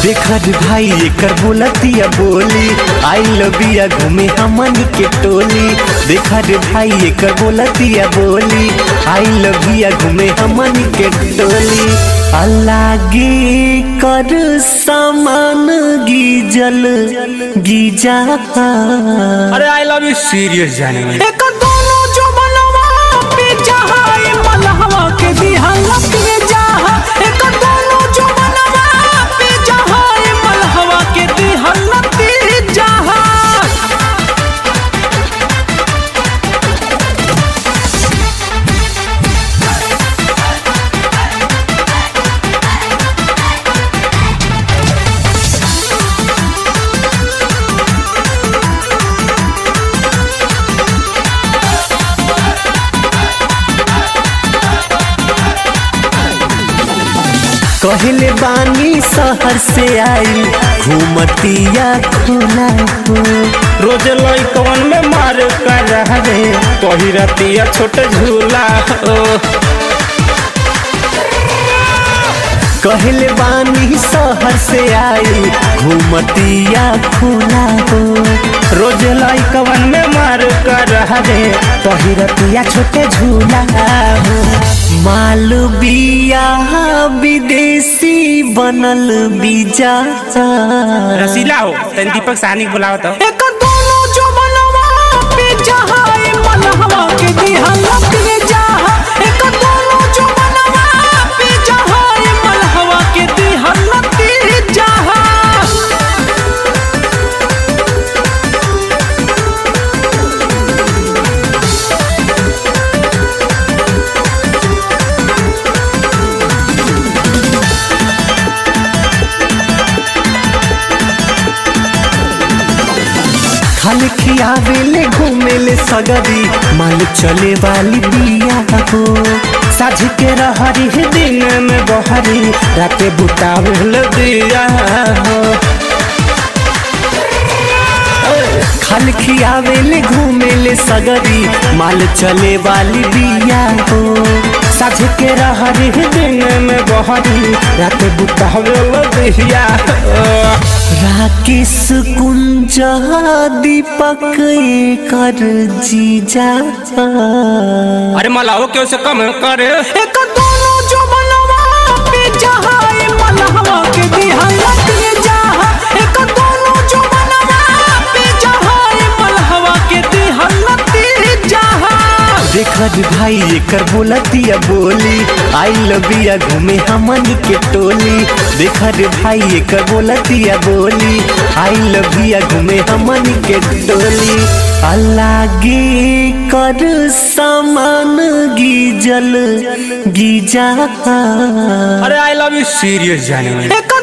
देखा रे भाई एकर बोलतिया बोली आई लबिया घूमे हमन के टोली देखा रे भाई एकर बोलतिया बोली आई लबिया घूमे हमन के टोली अलागे कर सामान गीजल गीजा अरे आई लव यू सीरियस जाने में एक दोनों जो बनवा पे जहाए मलहवा के दिहल पे जहा एक दोनों जो बनवा पे जहाए मलहवा के दिहल पे जहा कहले बानी शहर से आई घूमतिया खुला हो रोज लइकवन में मार कर रहा रे कही रतिया छोट झूला ओ कहले बानी शहर से आई घूमतिया खुला हो रोज लइकवन में मार कर रहा रे कही रतिया छोटे झूला हो मालबिया विदेशी बनल बीजा रसीला हो तन दीपक साहनी बुलाओ तो एक दोनों जो बनवा पे जहाए मलहवा के दिहल पे जहा एक दोनों जो बनवा पे जहाए मलहवा के दिहल पे जहा खाल खियावेले घूमेले सगरी माल चले वाली बिया हो साझ के रहरी है दिन में बहरी राते बुतावे दिया हो खाल खियावेले घूमेले सगरी माल चले वाली बिया हो साझ के रहरी है दिन में बहरी राते बुतावे दिया हो राकेश कुंज दीपक कर जीजा अरे मलाहो क्यों से कम करे एक दोनों जो बनवा पे जहाए मलहवा के दिहल पे जहा एक दोनों जो बनवा पे जहाए मलहवा के दिहल पे जहा देखा रे भाई एकर बोलतिया बोली आई लबिया घूमे हमन के टोली देखा रे भाई एकर बोलतिया बोली आई लबिया घूमे हमन के टोली अलागे कर सामान गीजल गीजा अरे आई लव यू सीरियस जाने में एक